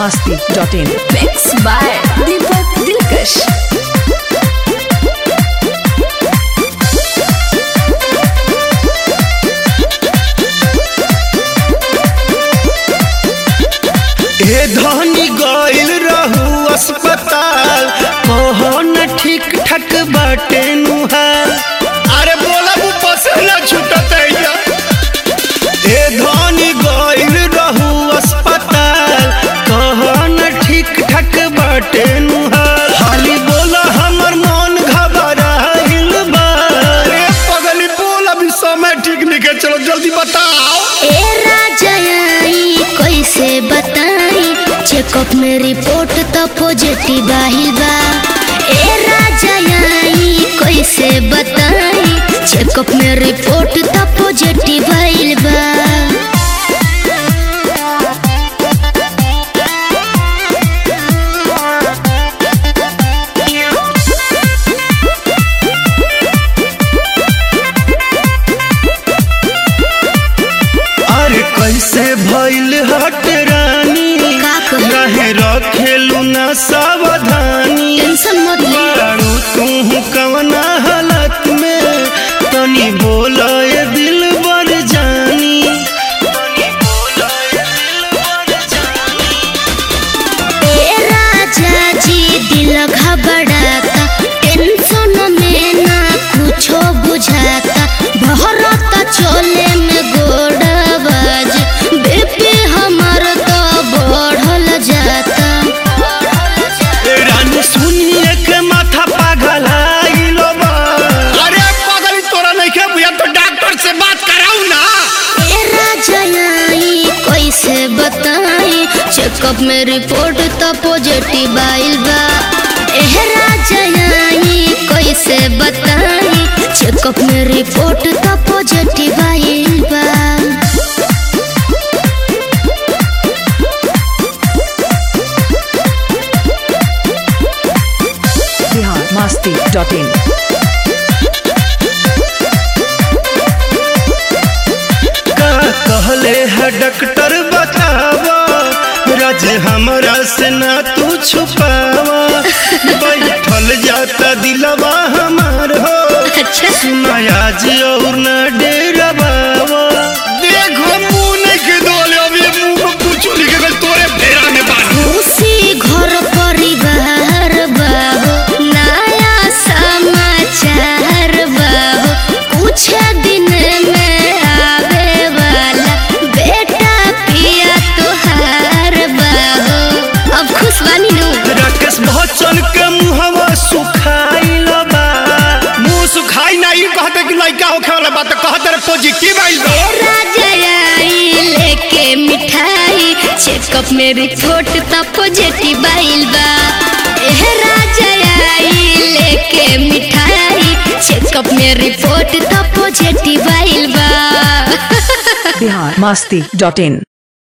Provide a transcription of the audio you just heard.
masti.in. Mixed by Deepak Dilkash. हे धनी गइल रहू अस्पताल कहो न ठीक ठाक बाटे नुहार अरे बोला वो पसीना छूटत है हे धनी गइल रहू अस्पताल कहो न ठीक ठाक बाटे नुहार हाली बोला हमर मन घबराइल बा अरे पगली बोल अभी समय ठीक नहीं है चलो जल्दी बताओ ए राजाई कैसे बताई चेकअप में रिपोर्ट तो पॉजिटिव आइल बा ए राजाई कैसे बताई चेकअप में रिपोर्ट तो पॉजिटिव आइल बा अरे कैसे भइल हट रानी का कही? काहे रखेलू ना सावधानी टेंशन मत ले बारू तू कवना हालत में तनी बोला ये दिल बर जानी ए राजा जी दिल घबराता टेंशन में ना कुछो बुझाता भरता चले में गोड़बाज बीपी हमर तो बढ़ल जाता ए रानी सुनिए के माथा पागल आइल बा अरे पागल तोरा नहीं के बुझा तो डॉक्टर से बात कराऊ ना ए राजा आई कैसे बताई चेकअप में रिपोर्ट तो पॉजिटिव आइल बा एह राजा आई कैसे बताई चेकअप में रिपोर्ट तो पॉजिटिव आइल बा Bihar masti.in. का कहले है डॉक्टर बतावा राज हमरा से ना तू छुपावा बैठल जाता दिलवा हमार हो अच्छा सुनाया जी और न डेरा बाबा देखो मुंह नहीं के दोले अभी मुंह में कुछ लिखे गल तोरे फेरा में बानी खुशी घर परिवार बाबू नया समाचार बाबू कुछ दिन में आवे वाला बेटा पिया तुहार बाबू अब खुश बानी नु राकेश बच्चन के मुहवा सुखाइल बा मुंह सुखाई ना ई कहते कि लइका होखे वाला बात कहते रे पॉजिटिव आइल बा राजा आई लेके मिठाई चेकअप में रिपोर्ट तो पॉजिटिव आइल बा एह राजा आई लेके मिठाई चेकअप में रिपोर्ट तो पॉजिटिव आइल बा Bihar masti.in.